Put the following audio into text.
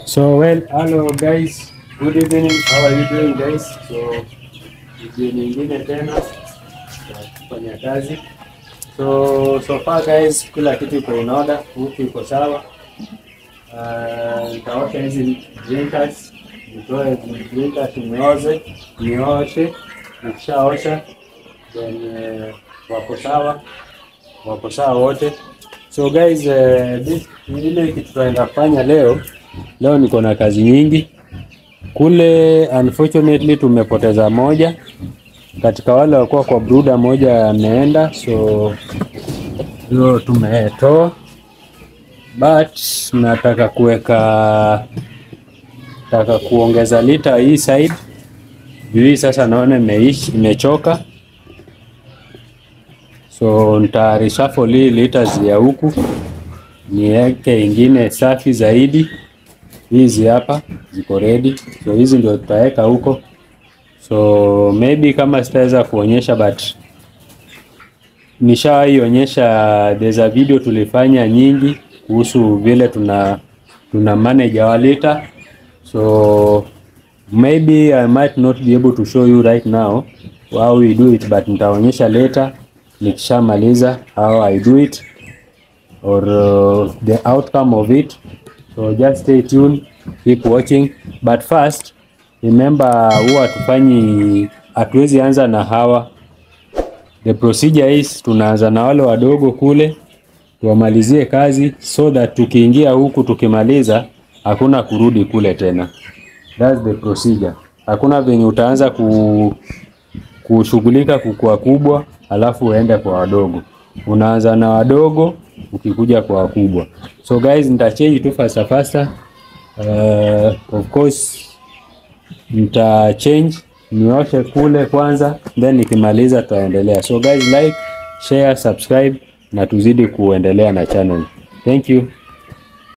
So well, hello guys. Good evening. How are you doing guys? So video nyingine tena ya kufanya kazi. So so far guys, kila kitu iko in order, huku iko sawa. Uh, nitaosha hizi drinkers, nitoe drinkers nioze, nioshe, nikishaosha then uh, wako sawa, wako sawa wote. So guys, uh, this ile kitu tunaenda kufanya leo, leo niko na kazi nyingi kule. Unfortunately tumepoteza moja katika wale walikuwa kwa bruda, moja ameenda, so hiyo tumetoa, but nataka kuweka nataka kuongeza lita hii side juu hii sasa naona imeishi imechoka, so nita reshuffle hii liters ya huku niweke ingine safi zaidi. Hizi hapa ziko ready, so hizi ndio tutaweka huko. So maybe kama sitaweza kuonyesha but nishawahi onyesha, there's a video tulifanya nyingi kuhusu vile tuna tuna manage our liter, so maybe I might not be able to show you right now how we do it, but nitaonyesha later nikishamaliza how I do it or uh, the outcome of it. So just stay tuned, keep watching. But first remember, huwa hatufanyi, hatuwezi anza na hawa. The procedure is tunaanza na wale wadogo kule tuwamalizie kazi, so that tukiingia huku tukimaliza, hakuna kurudi kule tena. That's the procedure. Hakuna venye utaanza ku kushughulika kukua kubwa alafu uende kwa wadogo. Unaanza na wadogo ukikuja kwa wakubwa. So guys, nitachange tu faster faster. Uh, of course nita change nioshe kule kwanza, then nikimaliza tutaendelea. So guys, like, share, subscribe na tuzidi kuendelea na channel. Thank you.